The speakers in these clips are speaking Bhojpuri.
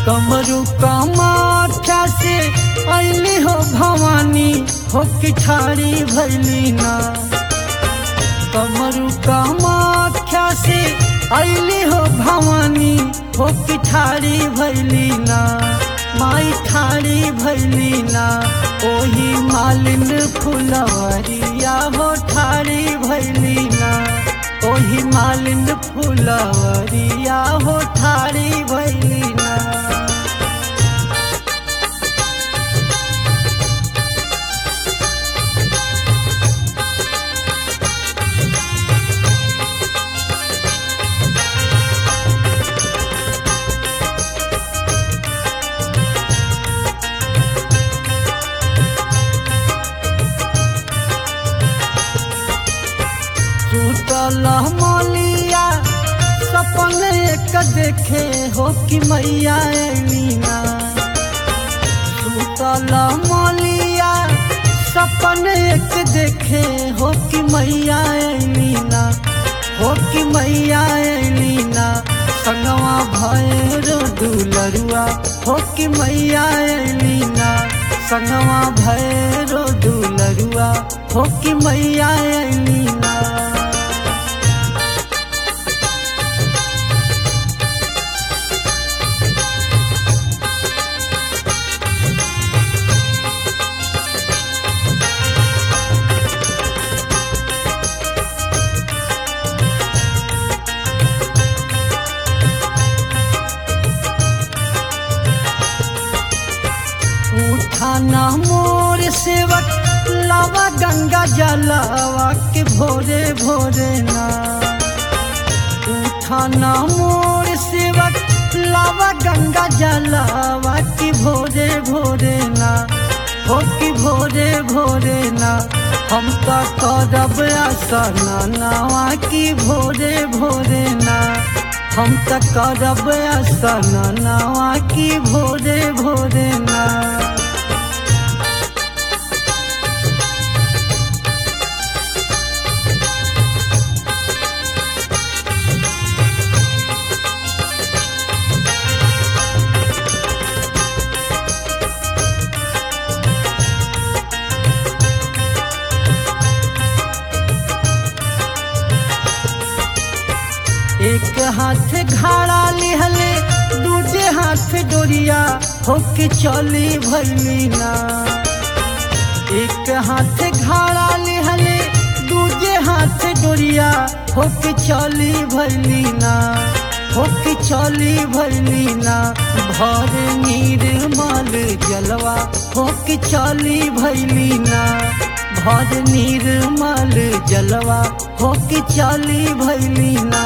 कमरु कमाठा से अली हो भवानी हो कि ठारी भैली ना कमरु कमाठा से अली हो भवानी हो कि ठारी भैली ना माई ठारी भैली ना ओही मालिन फुलवरिया हो ठारी भैली ना ओही मालिन फुलवरिया हो ठारी भैली ना टूटल मोलिया सपन एक देखे हो कि मैया अलीना टूटल मोलिया सपन एक देखे हो कि मैया अलीना हो कि मैया अलीना संगवा भैरो दुलरुआ हो कि मैया अलीना संगवा भैरो दुलरुआ हो कि मैया अलीना उठाना मोर सेवक लावा गंगा जलावा के भोरे भोरे ना उठाना मोर सेवक लावा गंगा जलावा के भोरे भोरे ना हो कि भोरे भोरे ना हम तो करब आसना नावा की भोरे भोरे ना हम तो करब आसना नावा की भोरे भोरे ना एक हाथ घाड़ा लिहले दूजे हाथ डोरिया होके चली भैली ना एक हाथ घाड़ा लिहले दूजे हाथ डोरिया होके चली भैली ना होके चली भैली ना भर निर्मल जलवा होके चली भैली ना भर निर्मल जलवा होके चली भैली ना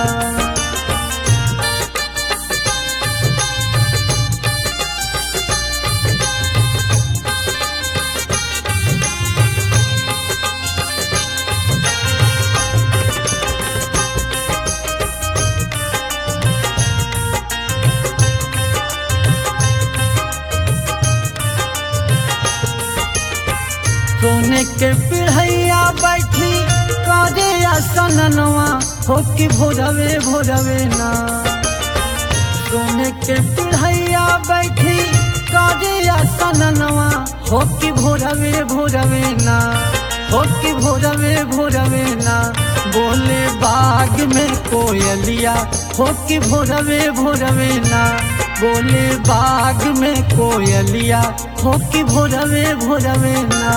सोने के पिढ़ैया बैठी काजे आसनवा हो कि भोरवे भोरवे ना सोने के पिढ़ैया बैठी काजे आसनवा हो कि भोरवे भोरवे ना हो कि भोरवे भोरवे ना बोले बाग में कोयलिया हो कि भोरवे भोरवे ना बोले बाग में कोयलिया हो कि भोरवे भोरवे ना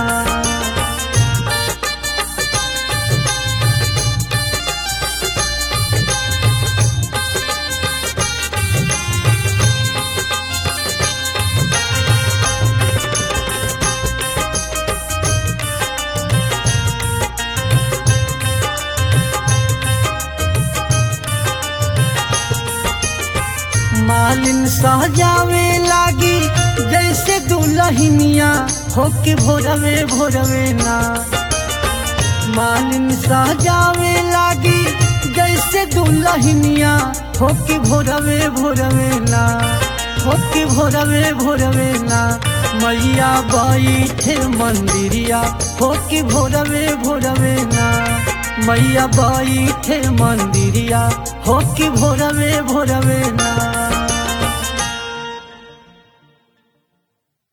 मालिन सहजावे लागी जैसे दुलहिनिया हो के भोरवे भोरवे ना मालिन सहजावे लागी जैसे दुलहिनिया हो के भोरवे भोरवे ना हो के भोरवे भोरवे ना मैया बैठे मंदिरिया हो के भोरवे भोरवे ना मैया बैठे मंदिरिया हो के भोरवे भोरवे ना